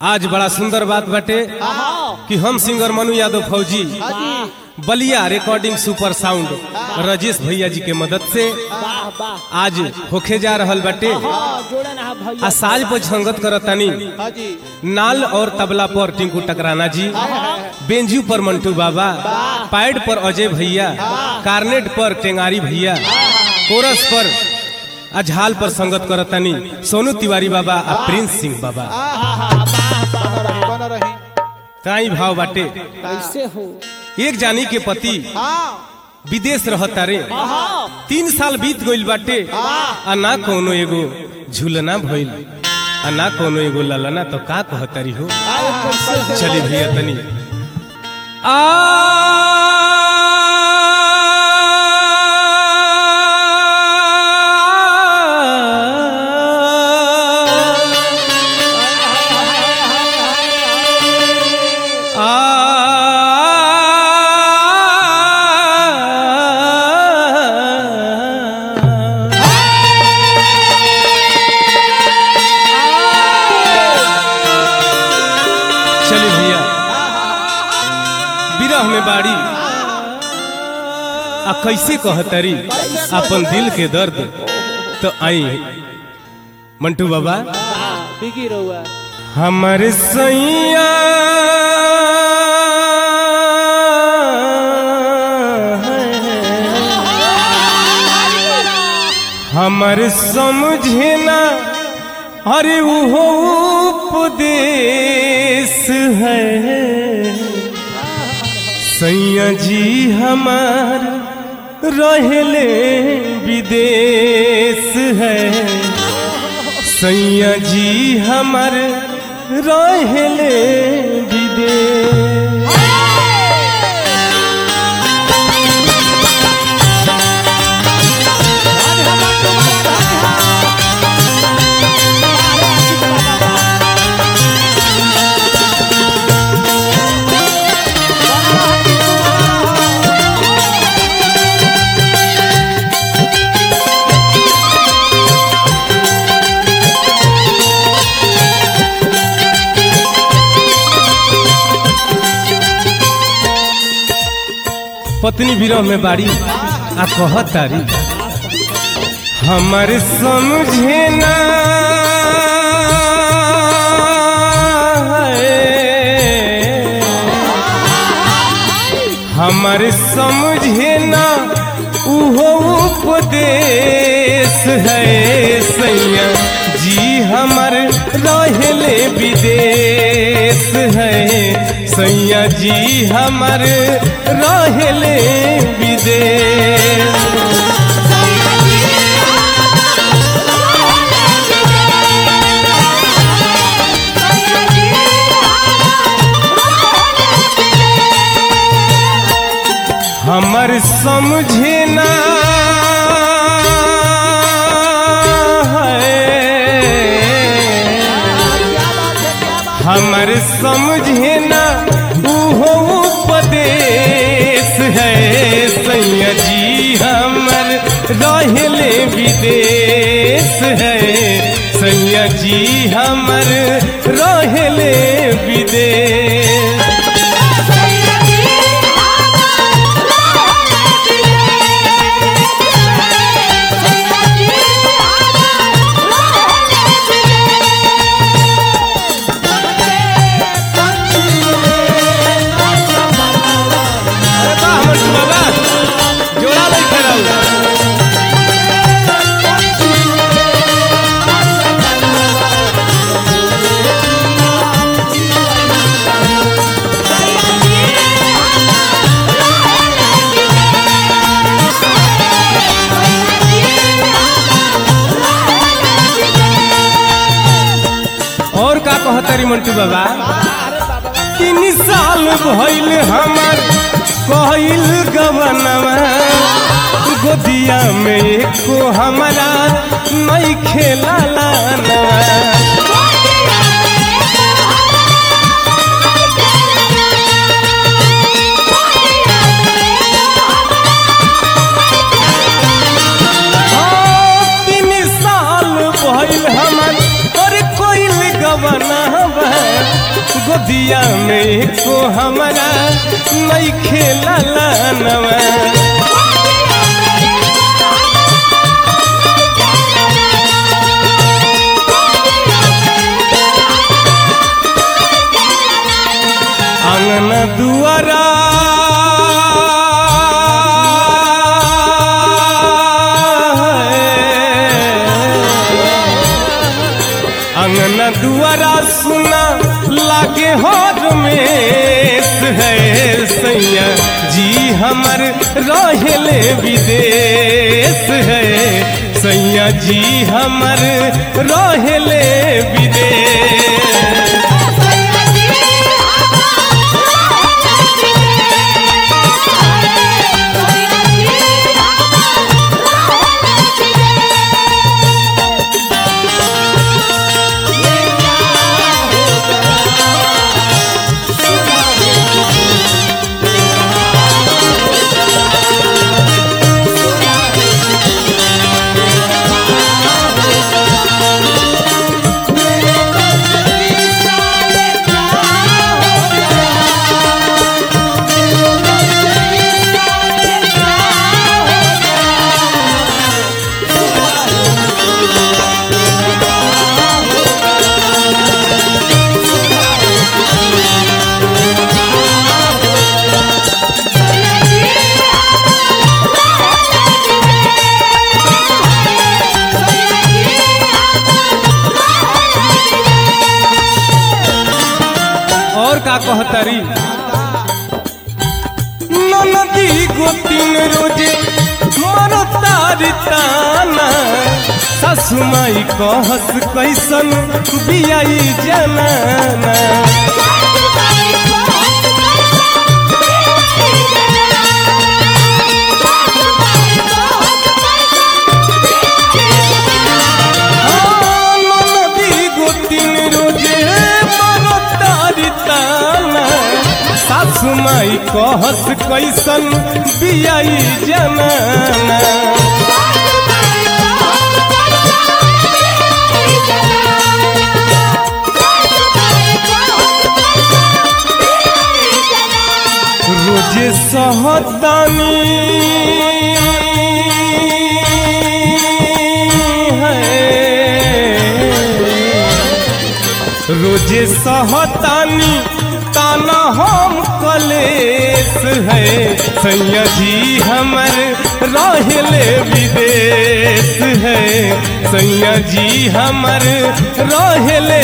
आज बड़ा सुंदर बात बाटे कि हम सिंगर मनु यादव फौजी Ballia recording super sound Rajesh भैया जी के मदद से वाह वाह आज होखे जा रहल बाटे हाँ जोड़े ना भैया आ साज पर संगत करतानी हाँ जी नाल और तबला पर टिंकू टकराना जी बेंजू पर मंटू बाबा पैड पर अजय भैया कार्नेट पर टेंगारी भैया कोरस पर अझाल पर संगत करतानी सोनू तिवारी बाबा आ प्रिंस सिंह बाबा बना रही बना रही ताई भाव बाटे कैसे हो एक जानी के पति हाँ विदेश रहता रे हाँ तीन साल बीत गइल बाटे आ ना कोनो एगो झूलना भइल आ ना कोनो एगो ललना तो का कहतरी हो चली भैया तनी आ चली भैया विरह में बाड़ी आ कैसे कहतरी अपन दिल के दर्द तो आई मंटू बाबा बिगी रहुआ हमर सैया हमर समझे ना अरे वो उपदेश है सैया जी हमार रहले विदेश है सैया जी हमर रहले विदेश पत्नी विरह में बाड़ी आ कहत तारी हमर समझे ना हमर समझे ना उहो उपदेश है सैया जी हमर रहले विदेश है सैया जी हमर रहले विदेश हमर समझे ना हमर समझे ना उहो उपदेश है सैया जी हमर रहले विदेश है सैया जी हमर रहले विदेश अरे वाह मंटू बाबा जोड़ा लइके रहू और का कहतरी मंटू बाबा तीन साल भइल हमर कहल गवनवा गोदिया में एको हमारा नहीं खेला तीन साल भइल हमर और कोई गवनवा गोदिया में को हमारा नहीं खेला नवा आंगन दुआरा आंगन दुआरा सुना लागे हर में है सैया जी हमर रहेले विदेश है सैया जी हमर रहेले विदेश और का कहतरी नदी गोतिन रोजे मरो तारी ताना सासु माई कहस कैसन बियाई जनाना हाँ, नदी गोतिन रोजे मरो तारी ताना सासु माई कहस कैसन बियाई जनाना रोजे सहतानी है रोजे सहतानी ताना हम कलेस है सैया जी हमर रहले विदेश है सैया जी हमर रहले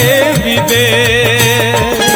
विदेश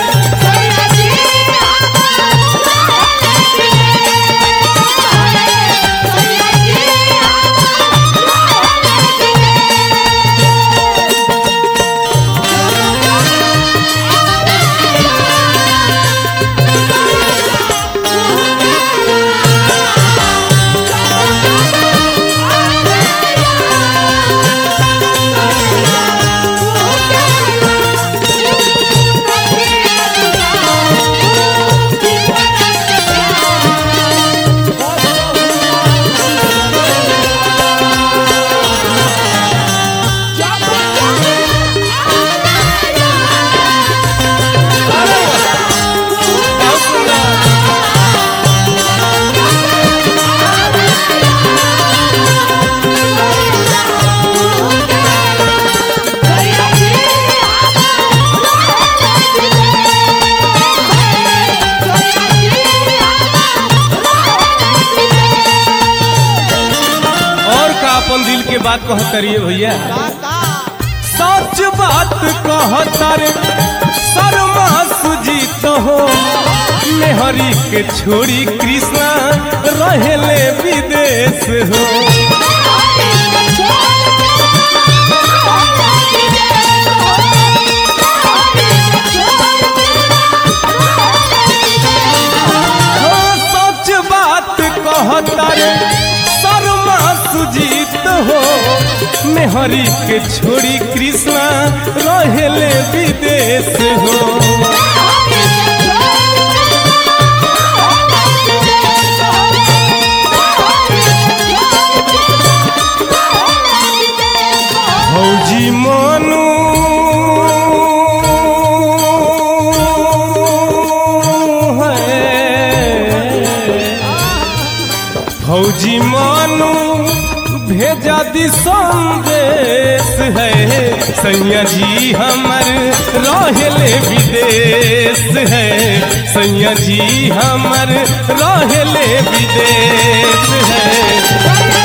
और का अपन दिल के बात कहतरिए भैया सच बात कहतर शर्मा सुजीत हो मेहरी के छोड़ी कृष्णा रहेले विदेश हो हो सच बात कहतर शर्मा सुजीत हो मेहरी के छोड़ी कृष्णा रहेले विदेश हो भौजी मनु आदि संदेश है सैया जी हमर रहले विदेश है सैया जी हमर रहले विदेश है